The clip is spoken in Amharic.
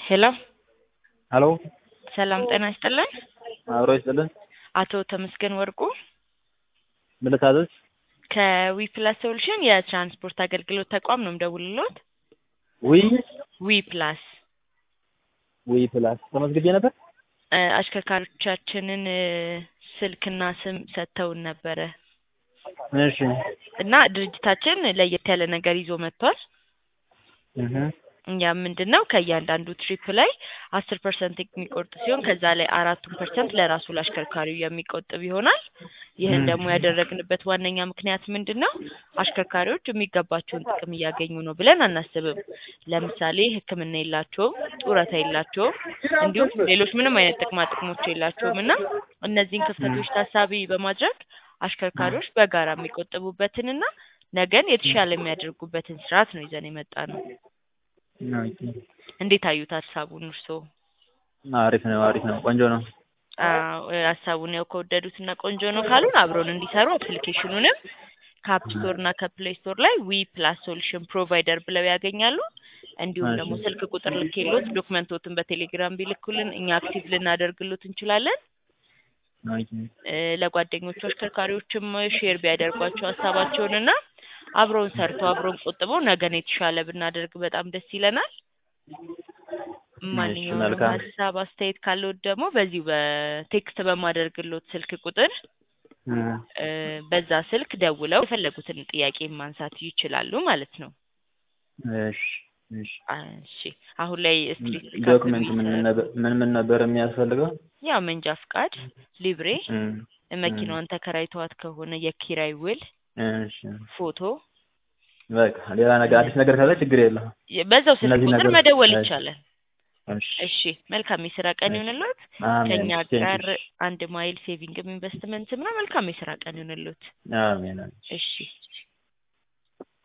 ሄሎ ሀሎ ሰላም ጤና ይስጥልን። አብሮ ይስጥልን። አቶ ተመስገን ወርቁ ምን ልታዘዝ? ከዊፕላስ ሶሉሽን የትራንስፖርት አገልግሎት ተቋም ነው የምደውልልዎት። ዊ ዊፕላስ ዊ ፕላስ ተመዝግቤ ነበር። እ አሽከርካሪዎቻችንን እ ስልክና ስም ሰጥተውን ነበረ እሺ እና ድርጅታችን ለየት ያለ ነገር ይዞ መጥቷል። እህ እኛ ምንድን ነው ከእያንዳንዱ ትሪፕ ላይ አስር ፐርሰንት የሚቆርጥ ሲሆን ከዛ ላይ አራቱን ፐርሰንት ለራሱ ለአሽከርካሪው የሚቆጥብ ይሆናል። ይህን ደግሞ ያደረግንበት ዋነኛ ምክንያት ምንድን ነው? አሽከርካሪዎች የሚገባቸውን ጥቅም እያገኙ ነው ብለን አናስብም። ለምሳሌ ሕክምና የላቸውም፣ ጡረታ የላቸውም፣ እንዲሁም ሌሎች ምንም አይነት ጥቅማ ጥቅሞች የላቸውም እና እነዚህን ክፍተቶች ታሳቢ በማድረግ አሽከርካሪዎች በጋራ የሚቆጥቡበትንና ነገን የተሻለ የሚያደርጉበትን ስርዓት ነው ይዘን የመጣ ነው። ኦኬ። እንዴት አዩት ሀሳቡን እርስዎ? አሪፍ ነው፣ አሪፍ ነው፣ ቆንጆ ነው። አዎ ሀሳቡን ያው ከወደዱት እና ቆንጆ ነው ካሉን አብረውን እንዲሰሩ አፕሊኬሽኑንም ከአፕ ስቶር እና ከፕሌይ ስቶር ላይ ዊ ፕላስ ሶሉሽን ፕሮቫይደር ብለው ያገኛሉ። እንዲሁም ደግሞ እሺ። ስልክ ቁጥር ልኬሎት ዶክመንቶትን በቴሌግራም ቢልኩልን እኛ አክቲቭ ልናደርግሎት እንችላለን። ኦኬ። እ ለጓደኞቹ አሽከርካሪዎችም ሼር ቢያደርጓቸው ሀሳባቸውን እና አብረውን ሰርተው አብረውን ቆጥበው ነገን የተሻለ ብናደርግ በጣም ደስ ይለናል። ማንኛውንም መልካም። ሀሳብ አስተያየት ካለዎት ደግሞ በዚሁ በቴክስት በማደርግሎት ስልክ ቁጥር እ እ በዛ ስልክ ደውለው የፈለጉትን ጥያቄ ማንሳት ይችላሉ ማለት ነው። እሺ፣ እሺ። እሺ አሁን ላይ ስትሪት ዶክመንት ምን ምን ነበር ምን ምን ነበር የሚያስፈልገው? ያው መንጃ ፍቃድ፣ ሊብሬ፣ እ መኪናዋን ተከራይተዋት ከሆነ የኪራይ ውል፣ እሺ። ፎቶ በቃ ሌላ ነገር አዲስ ነገር ካለ ችግር የለውም። በዛው ስልክ እነዚህ ቁጥር ነገሮች- መደወል እሺ። ይቻላል። እሺ። እሺ መልካም የስራ ቀን ይሁንልዎት። አሜን። ከኛ ቴንክ ጋር ዩ። አንድ ማይል ሴቪንግም ኢንቨስትመንትም ነው። መልካም የስራ ቀን ይሁንልዎት። አሜን። አሜን። እሺ